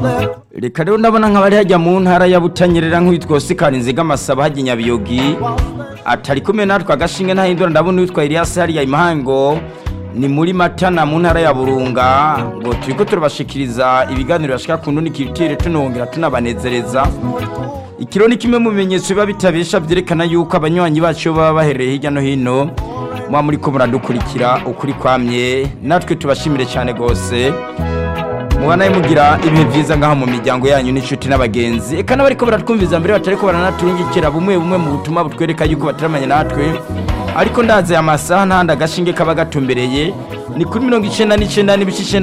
reka rero ndabona nk'abari hajya mu ntara ya butanyerera nk'uwitwa osikari nziga amasaba hajya nyabiyogi atari kumwe natwe agashinge ntahindura ndabona uwitwa Elias hariya imahango ni muri matana mu ntara ya burunga ngo turiko turabashikiriza ibiganiro bashika ku ndundi kitire tunongera tunabanezereza ikiro ni kimwe mu bimenyetso biba bitabesha byerekana yuko abanywanyi bacu baba baherereye hirya no hino muba muri ko muradukurikira ukuri kwamye natwe tubashimire cyane rwose mubanaye mugira ibihe byiza ngaho mu miryango yanyu n'inshuti n'abagenzi eka n'abariko baratwumviza mbere batari ko baranatungikira bumwe bumwe mu butumwa butwereka yuko bataramanye natwe ariko ndaze amasaha ntahandi agashinge kaba gatumbereye ni kuri mirongo icenda n'icenda n'ibice icenda